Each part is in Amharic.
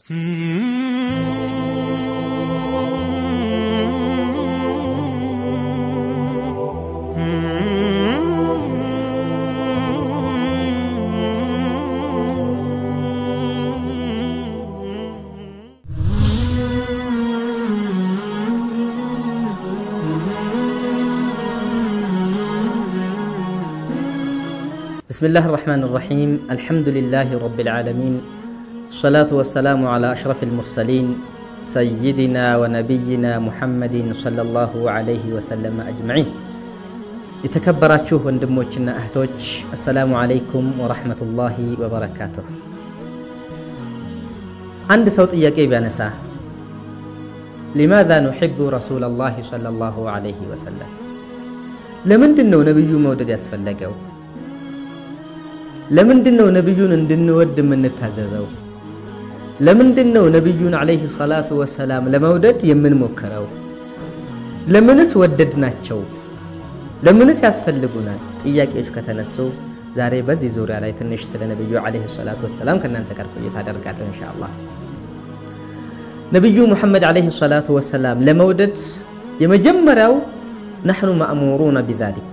بسم الله الرحمن الرحيم الحمد لله رب العالمين الصلاة والسلام على أشرف المرسلين سيدنا ونبينا محمد صلى الله عليه وسلم أجمعين የተከበራችሁ ወንድሞችና እህቶች አሰላሙ አለይኩም ወረሕመቱላሂ ወበረካቱሁ አንድ ሰው ጥያቄ ቢያነሳ ሊማذا نحب رسول الله صلى الله عليه وسلم ለምንድን ነው ነቢዩ መውደድ ያስፈለገው ለምንድን ነው ነቢዩን እንድንወድ የምንታዘዘው ለምንድን ነው ነቢዩን ዓለይህ ሰላቱ ወሰላም ለመውደድ የምንሞክረው ለምንስ ወደድናቸው ለምንስ ያስፈልጉናል ጥያቄዎች ከተነሱ ዛሬ በዚህ ዙሪያ ላይ ትንሽ ስለ ነቢዩ ዓለይህ ሰላቱ ወሰላም ከእናንተ ጋር ቆይታ አደርጋለሁ እንሻ አላህ ነቢዩ ሙሐመድ ዓለይህ ሰላቱ ወሰላም ለመውደድ የመጀመሪያው ነሕኑ ማእሙሩነ ቢዛሊክ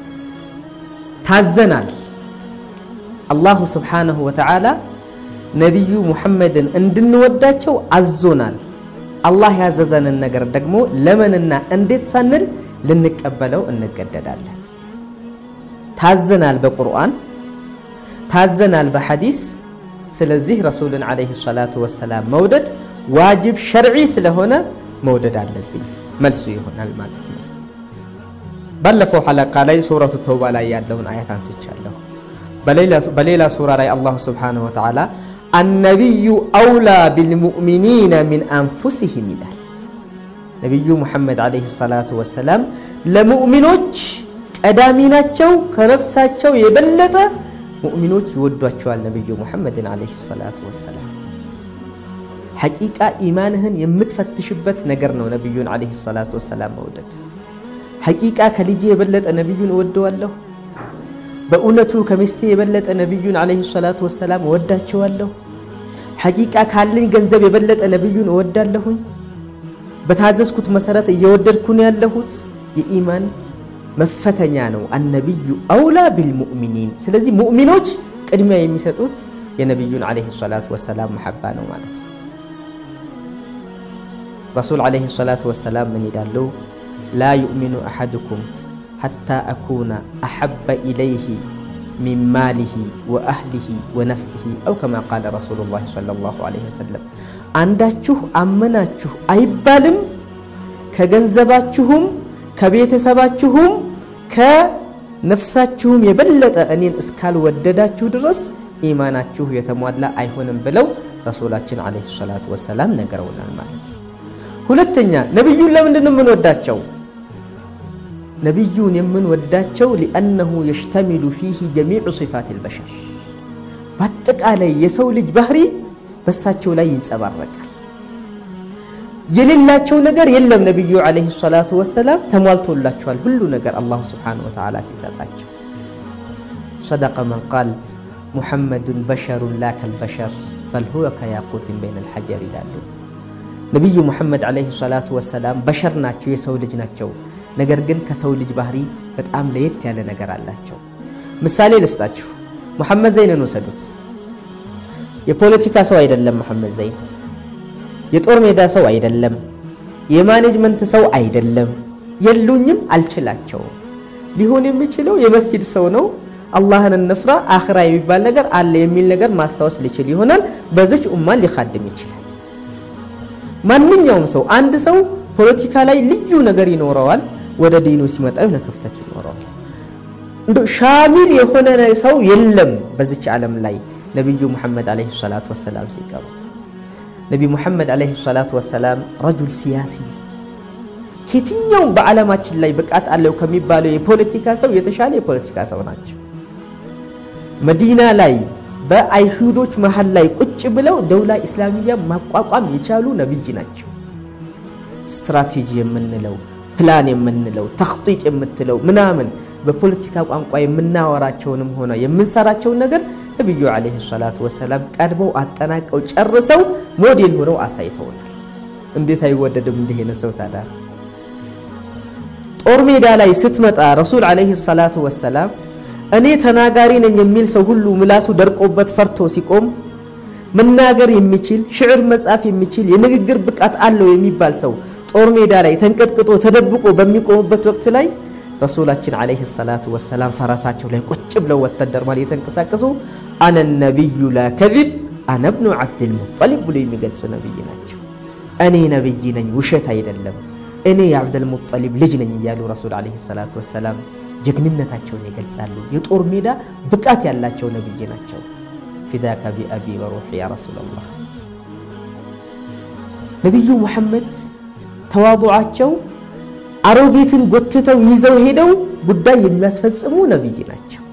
ታዘናል አላሁ ስብሓነሁ ወተዓላ ነቢዩ ሙሐመድን እንድንወዳቸው አዞናል አላህ ያዘዘንን ነገር ደግሞ ለምንና እንዴት ሳንል ልንቀበለው እንገደዳለን ታዘናል በቁርአን ታዘናል በሐዲስ ስለዚህ ረሱልን ዓለይህ ሰላቱ ወሰላም መውደድ ዋጅብ ሸርዒ ስለሆነ መውደድ አለብኝ መልሱ ይሆናል ማለት ነው ባለፈው ሐለቃ ላይ ሱረቱ ተውባ ላይ ያለውን አያት አንስቻለሁ በሌላ ሱራ ላይ አላሁ ስብሓነሁ ወተዓላ አነቢዩ አውላ ቢልሙእሚኒነ ሚን አንፉሲህም ይላል ነቢዩ ሙሐመድ ዓለይህ ሰላቱ ወሰላም ለሙእሚኖች ቀዳሚ ናቸው ከነፍሳቸው የበለጠ ሙእሚኖች ይወዷቸዋል ነቢዩ ሙሐመድን ዓለይህ ሰላቱ ወሰላም ሐቂቃ ኢማንህን የምትፈትሽበት ነገር ነው ነቢዩን ዓለይህ ሰላቱ ወሰላም መውደድ ሐቂቃ ከልጄ የበለጠ ነቢዩን እወደዋለሁ በእውነቱ ከሚስቴ የበለጠ ነቢዩን ዓለይህ ሰላቱ ወሰላም እወዳቸዋለሁ ሐቂቃ ካለኝ ገንዘብ የበለጠ ነቢዩን እወዳለሁኝ በታዘዝኩት መሰረት እየወደድኩ ነው ያለሁት የኢማን መፈተኛ ነው አነቢዩ አውላ ቢልሙእሚኒን ስለዚህ ሙእሚኖች ቅድሚያ የሚሰጡት የነቢዩን ዓለይህ ሰላቱ ወሰላም መሐባ ነው ማለት ነው ረሱል ዓለይህ ሰላቱ ወሰላም ምን ይላሉ ላ ዩእሚኑ አሐድኩም حتى أكون أحب إليه من ماله وأهله ونفسه أو كما قال رسول الله صلى الله عليه وسلم አንዳችሁ አመናችሁ አይባልም ከገንዘባችሁም ከቤተሰባችሁም ከነፍሳችሁም የበለጠ እኔን እስካልወደዳችሁ ድረስ ኢማናችሁ የተሟላ አይሆንም ብለው ረሱላችን ዓለይሂ ሰላቱ ወሰላም ነገረውናል ማለት ነው ሁለተኛ ነቢዩን ለምንድን ነው የምንወዳቸው ነቢዩን የምንወዳቸው ሊአነሁ የሽተሚሉ ፊህ ጀሚዑ ሲፋት ልበሸር በአጠቃላይ የሰው ልጅ ባህሪ በሳቸው ላይ ይንጸባረቃል የሌላቸው ነገር የለም ነቢዩ ዓለይሂ ሰላቱ ወሰላም ተሟልቶላቸዋል ሁሉ ነገር አላሁ ስብሓነሁ ወተዓላ ሲሰጣቸው صدق من قال محمد بشر لا كالبشر بل هو كياقوت بين الحجر ይላሉ ነቢዩ ሙሐመድ ዓለይሂ ሰላቱ ወሰላም በሸር ናቸው የሰው ልጅ ናቸው ነገር ግን ከሰው ልጅ ባህሪ በጣም ለየት ያለ ነገር አላቸው ምሳሌ ልስጣችሁ ሙሐመድ ዘይንን ወሰዱት የፖለቲካ ሰው አይደለም መሐመድ ዘይን የጦር ሜዳ ሰው አይደለም የማኔጅመንት ሰው አይደለም የሉኝም አልችላቸውም ሊሆን የሚችለው የመስጂድ ሰው ነው አላህን እንፍራ አኽራ የሚባል ነገር አለ የሚል ነገር ማስታወስ ሊችል ይሆናል በዚች ኡማን ሊካድም ይችላል ማንኛውም ሰው አንድ ሰው ፖለቲካ ላይ ልዩ ነገር ይኖረዋል ወደ ዲኑ ሲመጣ የሆነ ክፍተት ይኖረዋል እንዶ ሻሚል የሆነ ሰው የለም በዚች ዓለም ላይ ነቢዩ ሙሐመድ ዓለይሂ ሰላቱ ወሰላም ሲቀሩ ነቢ ሙሐመድ ዓለይሂ ሰላቱ ወሰላም ረጁል ሲያሲ ከየትኛውም በዓለማችን ላይ ብቃት አለው ከሚባለው የፖለቲካ ሰው የተሻለ የፖለቲካ ሰው ናቸው መዲና ላይ በአይሁዶች መሀል ላይ ቁጭ ብለው ደውላ ኢስላሚያ ማቋቋም የቻሉ ነቢይ ናቸው ስትራቴጂ የምንለው ፕላን የምንለው ተክጢጥ የምትለው ምናምን በፖለቲካ ቋንቋ የምናወራቸውንም ሆነ የምንሰራቸውን ነገር ነቢዩ ዓለይሂ ሰላቱ ወሰላም ቀድመው አጠናቀው ጨርሰው ሞዴል ሆነው አሳይተውናል። እንዴት አይወደድም እንዲህ አይነት ሰው ታዲያ? ጦር ሜዳ ላይ ስትመጣ ረሱል ዓለይሂ ሰላቱ ወሰላም እኔ ተናጋሪ ነኝ የሚል ሰው ሁሉ ምላሱ ደርቆበት ፈርቶ ሲቆም መናገር የሚችል ሽዕር መጻፍ የሚችል የንግግር ብቃት አለው የሚባል ሰው ጦር ሜዳ ላይ ተንቀጥቅጦ ተደብቆ በሚቆምበት ወቅት ላይ ረሱላችን ዓለይሂ ሰላቱ ወሰላም ፈረሳቸው ላይ ቁጭ ብለው ወታደር ማለት የተንቀሳቀሱ አነ ነቢዩ ላ ከዚብ አነ ብኑ ዓብድልሙጠሊብ ብሎ የሚገልጹ ነቢይ ናቸው። እኔ ነቢይ ነኝ፣ ውሸት አይደለም፣ እኔ የዓብደልሙጠሊብ ልጅ ነኝ እያሉ ረሱል ዓለይሂ ሰላቱ ወሰላም ጀግንነታቸውን ይገልጻሉ። የጦር ሜዳ ብቃት ያላቸው ነቢይ ናቸው። ፊዳከ ቢአቢ ወሩሒ ያ ረሱላላህ። ነቢዩ ሙሐመድ ተዋضዓቸው አሮጌትን ጎትተው ይዘው ሄደው ጉዳይ የሚያስፈጽሙ ነቢይ ናቸው።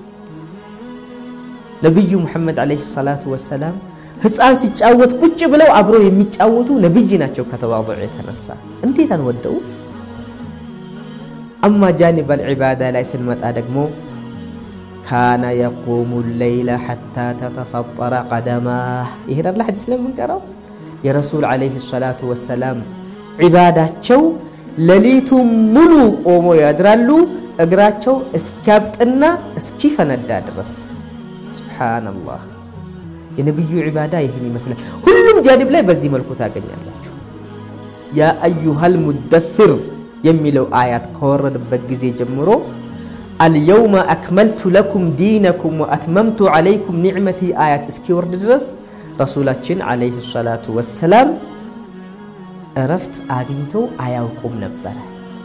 ነቢዩ ሙሐመድ ዓለይሂ ሰላቱ ወሰላም ሕፃን ሲጫወት ቁጭ ብለው አብረው የሚጫወቱ ነቢይ ናቸው። ከተዋضዕ የተነሳ እንዴት አንወደው? አማ ጃኒብ አልዒባዳ ላይ ስንመጣ ደግሞ ካነ የቁሙ ለይለ ሐታ ተተፈጠረ ቀደማህ ይሄን አላ ሐዲስ ለምንቀራው የረሱል ዓለይሂ ሰላቱ ወሰላም ዒባዳቸው ሌሊቱን ሙሉ ቆሞ ያድራሉ እግራቸው እስኪያብጥና እስኪፈነዳ ድረስ። ሱብሓነላህ የነቢዩ ዒባዳ ይህን ይመስላል። ሁሉም ጃኒብ ላይ በዚህ መልኩ ታገኛላችሁ። ያ አዩሃል ሙደፊር የሚለው አያት ከወረደበት ጊዜ ጀምሮ አልየውመ አክመልቱ ለኩም ዲነኩም ወአትመምቱ ዓለይኩም ኒዕመቲ አያት እስኪወርድ ድረስ ረሱላችን ዓለይሂ ሰላቱ ወሰላም እረፍት አግኝተው አያውቁም ነበረ።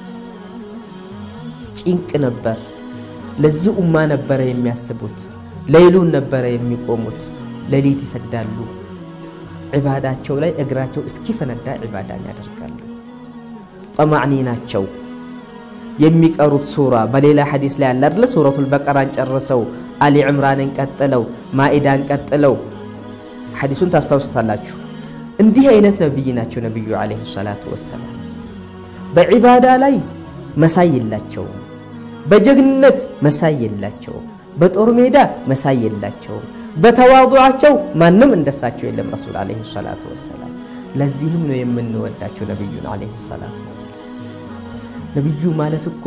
ጭንቅ ነበር። ለዚህ ኡማ ነበረ የሚያስቡት። ሌይሉን ነበረ የሚቆሙት። ሌሊት ይሰግዳሉ። ዒባዳቸው ላይ እግራቸው እስኪፈነዳ ዒባዳን ያደርጋሉ። ጠማዕኒ ናቸው። የሚቀሩት ሱራ በሌላ ሐዲስ ላይ አለ አይደለ? ሱረቱል በቀራን ጨርሰው አሊ ዕምራንን ቀጥለው ማኢዳን ቀጥለው ሐዲሱን ታስታውሱታላችሁ። እንዲህ አይነት ነቢይ ናቸው ነቢዩ ዓለይሂ ሰላቱ ወሰላም። በዒባዳ ላይ መሳይ የላቸውም። በጀግንነት መሳይ የላቸውም። በጦር ሜዳ መሳይ የላቸውም። በተዋضዓቸው ማንም እንደሳቸው የለም ረሱል ዓለይሂ ሰላቱ ወሰላም። ለዚህም ነው የምንወዳቸው ነቢዩን ዓለይሂ ሰላቱ ወሰላም። ነቢዩ ማለት እኮ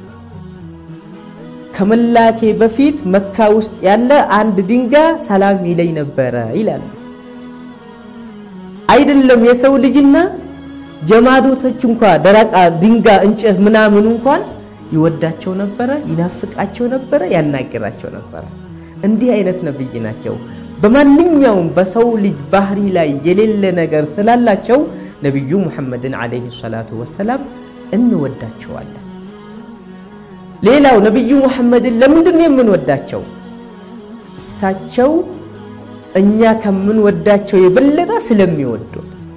ከመላኬ በፊት መካ ውስጥ ያለ አንድ ድንጋይ ሰላም ይለኝ ነበረ ይላሉ። አይደለም የሰው ልጅና ጀማዶቶች እንኳ ደረቃ ድንጋይ፣ እንጨት ምናምን እንኳን ይወዳቸው ነበረ፣ ይናፍቃቸው ነበረ፣ ያናግራቸው ነበረ። እንዲህ አይነት ነብይ ናቸው። በማንኛውም በሰው ልጅ ባህሪ ላይ የሌለ ነገር ስላላቸው ነቢዩ ሙሐመድን ዓለይሂ ሰላቱ ወሰላም እንወዳቸዋለን። ሌላው ነቢዩ ሙሐመድን ለምንድን ነው የምንወዳቸው? እሳቸው እኛ ከምንወዳቸው የበለጠ ስለሚወዱ።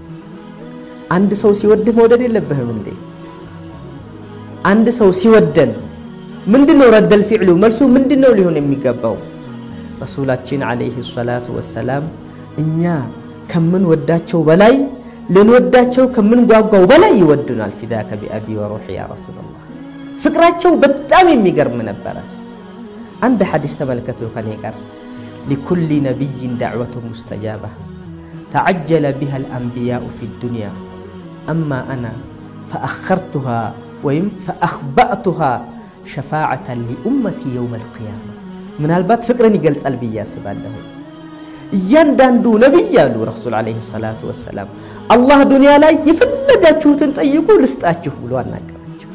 አንድ ሰው ሲወድህ መውደድ የለብህም እንዴ? አንድ ሰው ሲወደን ምንድን ነው ረደል ፊዕሉ መልሱ ምንድን ነው ሊሆን የሚገባው? ረሱላችን ዓለይሂ ሰላቱ ወሰላም እኛ ከምንወዳቸው በላይ ልንወዳቸው ከምንጓጓው በላይ ይወዱናል። ፊዳከ ቢአቢ ወሩሒ ያ ረሱላላህ። ፍቅራቸው በጣም የሚገርም ነበረ። አንድ ሐዲስ ተመልከቱ ከኔ ጋር ሊኩሊ ነቢይን ዳዕወቱ ሙስተጃባ ተዓጀለ ቢሃ አልአንቢያኡ ፊ ዱንያ አማ አና ፈአኸርቱሃ ወይም ፈአኽባእቱሃ ሸፋዓተን ሊኡመቲ የውም አልቅያማ። ምናልባት ፍቅርን ይገልጻል ብዬ አስባለሁ። እያንዳንዱ ነቢይ አሉ ረሱል ዓለይሂ ሰላቱ ወሰላም አላህ ዱንያ ላይ የፈለጋችሁትን ጠይቁ ልስጣችሁ ብሎ አናገራቸው።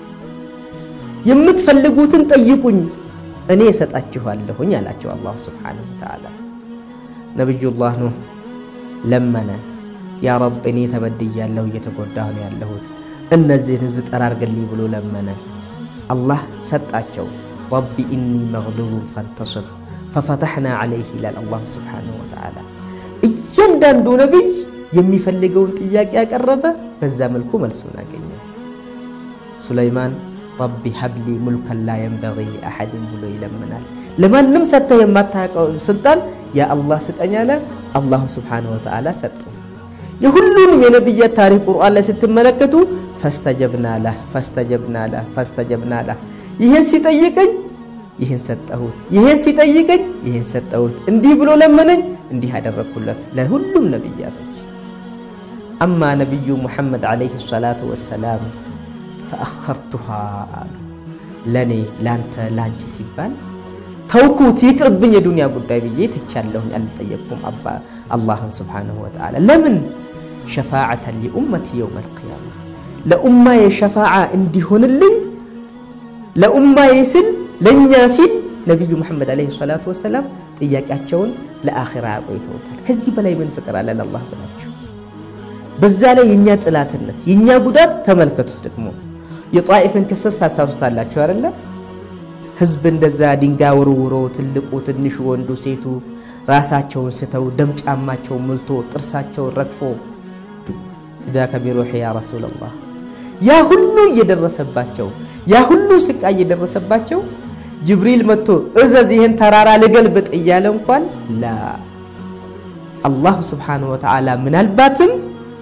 የምትፈልጉትን ጠይቁኝ እኔ እሰጣችኋለሁኝ አላቸው አላሁ ስብሓነሁ ወተዓላ። ነቢዩላህ ኑህ ለመነ። ያ ረብ እኔ ተበድያለሁ፣ እየተጎዳሁ ነው ያለሁት፣ እነዚህን ህዝብ ጠራርግልኝ ብሎ ለመነ። አላህ ሰጣቸው። ረቢ ኢኒ መግሉቡን ፈንተስር ፈፈተሕና ዓለይህ ይላል አላህ ስብሓነሁ ወተዓላ። እያንዳንዱ ነቢይ የሚፈልገውን ጥያቄ ያቀረበ በዛ መልኩ መልሱን አገኘ። ሱለይማን ረቢ ሀብሊ ሙልከን ላ የንበጊ ሊአሐድን ብሎ ይለምናል። ለማንም ሰጥተህ የማታውቀው ስልጣን ያ አላህ ስጠኝ አለ። አላሁ ስብሓነሁ ወተዓላ ሰጠው። የሁሉንም የነቢያት ታሪክ ቁርአን ላይ ስትመለከቱ ፈስተጀብና ለህ ፈስተጀብና ለህ ፈስተጀብና ለህ ይህን ሲጠይቀኝ ይህን ሰጠሁት፣ ይህን ሲጠይቀኝ ይህን ሰጠሁት፣ እንዲህ ብሎ ለመነኝ፣ እንዲህ ያደረግኩለት ለሁሉም ነቢያቶች። አማ ነቢዩ ሙሐመድ ዓለይሂ ሰላቱ ወሰላም ፈአኸርቱሃ አሉ። ለእኔ ለአንተ ለአንቺ ሲባል ተውኩት ይቅርብኝ የዱንያ ጉዳይ ብዬ ትቻለሁኝ፣ አልጠየቅኩም አላህን ስብሓነሁ ወተዓላ ለምን ሸፋዓተን ሊኡመቲ የውም አልቅያማ ለኡማዬ ሸፋዓ እንዲሆንልኝ ለኡማዬ ስል ለእኛ ሲል ነቢዩ ሙሐመድ ዓለይሂ ሰላቱ ወሰላም ጥያቄያቸውን ለአኺራ ያቆይተውታል። ከዚህ በላይ ምን ፍቅር አለ ለአላህ ብላችሁ። በዛ ላይ የእኛ ጥላትነት የእኛ ጉዳት ተመልከቱት። ደግሞ የጣኢፍን ክስተት ታስታውሱታላችሁ አይደለ? ህዝብ እንደዛ ድንጋይ ወርውሮ ትልቁ፣ ትንሹ፣ ወንዱ፣ ሴቱ ራሳቸውን ስተው ደም ጫማቸውን ሞልቶ ጥርሳቸውን ረግፎ ዛከ ቢሩሒ ያ ረሱለላህ ያ ሁሉ እየደረሰባቸው ያ ሁሉ ስቃይ እየደረሰባቸው ጅብሪል መጥቶ እዘዝ ይህን ተራራ ልገልብጥ እያለ እንኳን ላ አላሁ ስብሓነሁ ወተዓላ ምናልባትም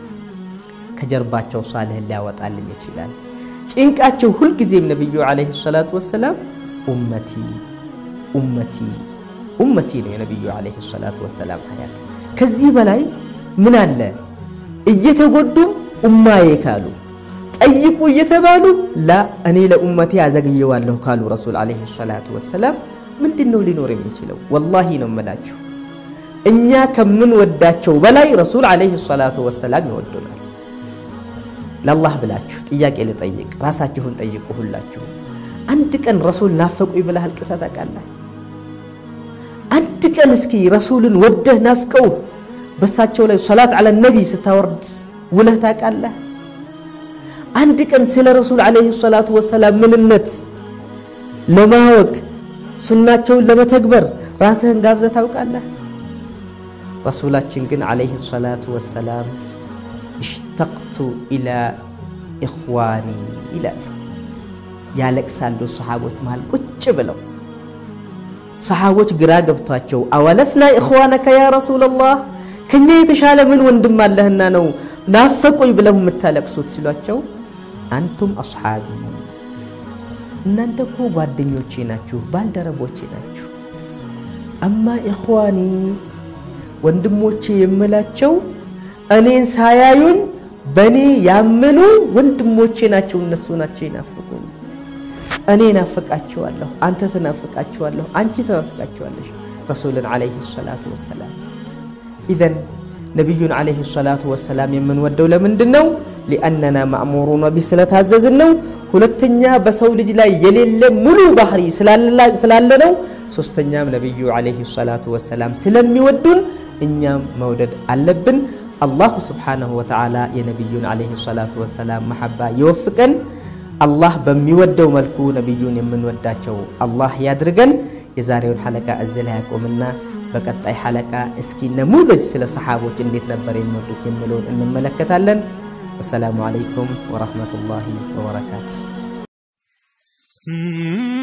ከጀርባቸው ሳልህን ሊያወጣልን ይችላል። ጭንቃቸው ሁልጊዜም ነቢዩ ዓለይሂ ሰላቱ ወሰላም ኡመቲ ኡመቲ ኡመቲ ነው የነቢዩ ዓለይሂ ሰላቱ ወሰላም ሀያት። ከዚህ በላይ ምን አለ? እየተጎዱም ኡማዬ ካሉ ጠይቁ እየተባሉ ላ እኔ ለኡመቴ አዘግየዋለሁ ካሉ ረሱል ዓለይሂ ሰላቱ ወሰላም ምንድን ነው ሊኖር የሚችለው? ወላሂ ነው የምላችሁ እኛ ከምንወዳቸው በላይ ረሱል ዓለይሂ ሰላቱ ወሰላም ይወዱናል። ለአላህ ብላችሁ ጥያቄ ልጠይቅ፣ ራሳችሁን ጠይቁ። ሁላችሁ አንድ ቀን ረሱል ናፈቁኝ ብለህ አልቅሰህ ታውቃለህ? አንድ ቀን እስኪ ረሱልን ወደህ ናፍቀው በሳቸው ላይ ሰላት ዓለ ነቢ ስታወርድ ውለህ ታውቃለህ? አንድ ቀን ስለ ረሱል ዓለይሂ ሰላቱ ወሰላም ምንነት ለማወቅ ሱናቸውን ለመተግበር ራስህን ጋብዘህ ታውቃለህ? ረሱላችን ግን ዓለይሂ ሰላቱ ወሰላም እሽተቅቱ ኢላ ኢኽዋኒ ይላሉ። ያለቅሳሉ ሰሓቦች መሃል ቁጭ ብለው ሰሓቦች ግራ ገብቷቸው አወለስና ኢኽዋነከ ያ ረሱለላህ ከኛ የተሻለ ምን ወንድም አለህና ነው ናፈቁኝ ብለው የምታለቅሱት ሲሏቸው አንቱም አስሓቢ እናንተ እኮ ጓደኞቼ ናችሁ፣ ባልደረቦቼ ናችሁ። አማ ኢኽዋኒ ወንድሞቼ የምላቸው እኔን ሳያዩኝ በእኔ ያመኑ ወንድሞቼ ናቸው። እነሱ ናቸው ይናፍቁኝ። እኔ ናፍቃቸዋለሁ፣ አንተ ትናፍቃቸዋለሁ፣ አንቺ ትናፍቃቸዋለሽ ረሱልን ዓለይሂ ሰላቱ ወሰላም። ኢዘን ነቢዩን ዓለይሂ ሰላቱ ወሰላም የምንወደው ለምንድን ነው? ሊአነና ማእሙሩነ ቢህ ስለታዘዝን ነው። ሁለተኛ በሰው ልጅ ላይ የሌለ ሙሉ ባህሪ ስላለ ነው። ሶስተኛም ነቢዩ ዓለይሂ ሰላቱ ወሰላም ስለሚወዱን እኛም መውደድ አለብን። አላሁ ስብሓነሁ ወተዓላ የነቢዩን ዓለይሂ ሰላቱ ወሰላም መሐባ ይወፍቀን። አላህ በሚወደው መልኩ ነቢዩን የምንወዳቸው አላህ ያድርገን። የዛሬውን ሐለቃ እዚህ ላይ ያቆምና በቀጣይ ሐለቃ እስኪ ነሙዘጅ ስለ ሰሓቦች እንዴት ነበር የሚወዱት የሚለውን እንመለከታለን። ወሰላሙ ዓለይኩም ወረሕመቱላሂ ወበረካቱ።